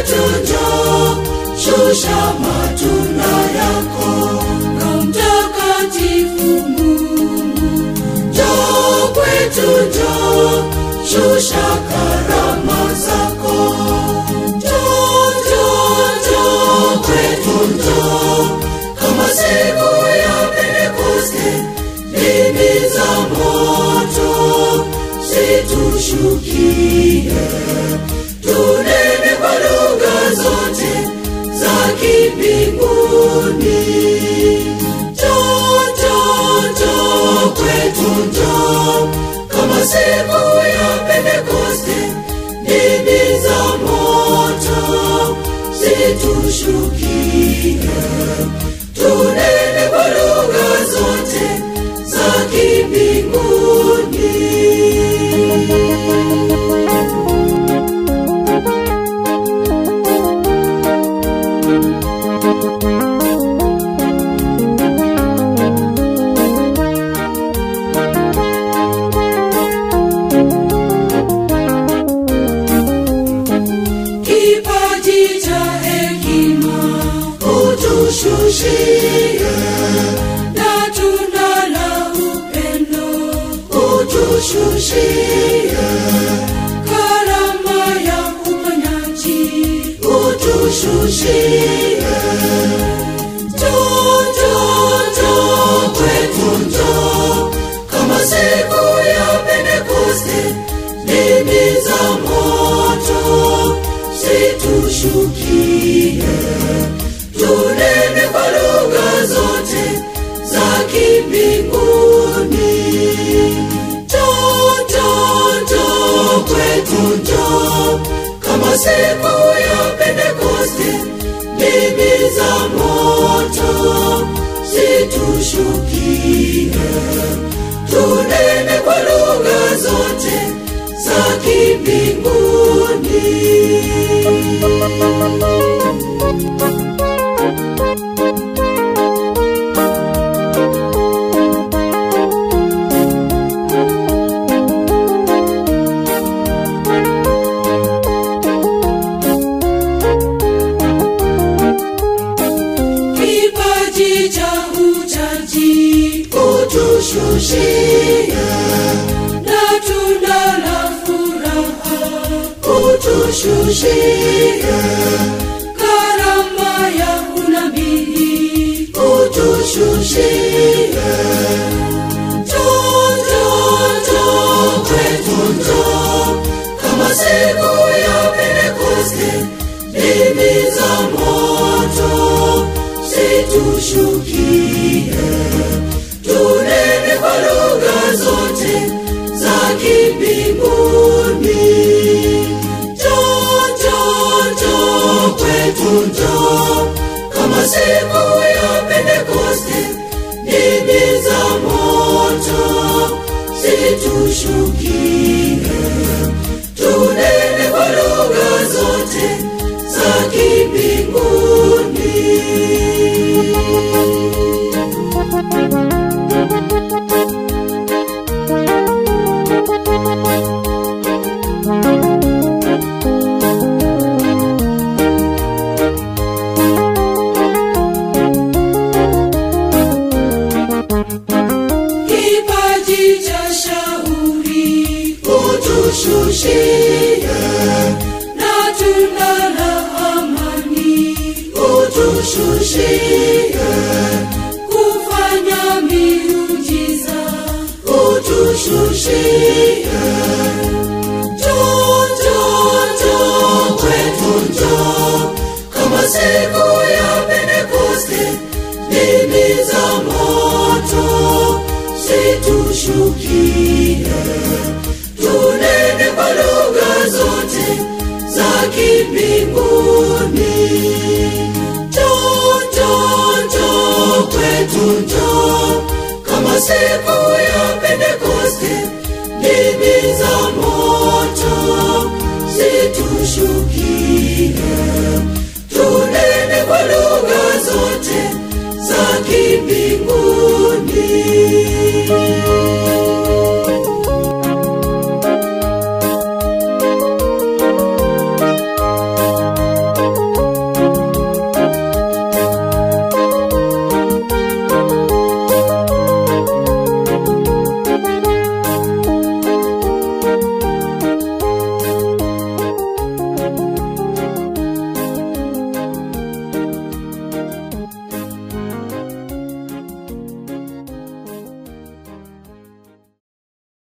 kwetu njoo, shusha matunda yako. Roho Mtakatifu Mungu, njoo kwetu njoo, shusha karama zako. Njoo, njoo, njoo kwetu njoo, kama siku ya Pentekoste, ndimi za moto zitushukie, tunene kwa lugha zote za kimbinguni. Njoo, njoo, njoo kwetu njoo, kama siku ya Pentekoste, ndimi za moto zitushukie, tunene kwa lugha zote za kimbinguni. kipaji cha hekima utushushie, na tunda la upendo utushushie, karama ya uponyaji utushushie. Njoo, njoo, njoo kwetu njoo, kama siku ya Pentekoste, ndimi za moto zitushukie, tunene kwa lugha zote za kimbinguni. Njoo, njoo, njoo kwetu njoo, kama siku ya Pentekoste, ndimi za moto zitushukie, tunene kwa lugha zote za kimbinguni. kipaji cha uchaji utushushie, na tunda la furaha utushushie, karama ya unabii utushushie. Njoo, njoo, njoo kwetu njoo, kama siku ya Pentekoste, ndimi za moto zitushukie, tunene kwa lugha zote za kimbinguni. Njoo, njoo, njoo kwetu njoo, kama siku ya Pentekoste, ndimi za moto zitushukie, tunene kwa lugha zote za kimbinguni. kipaji cha shauri utushushie, na tunda la amani utushushie, kufanya miujiza utushushie. Njoo, njoo, njoo kwetu njoo, kama siku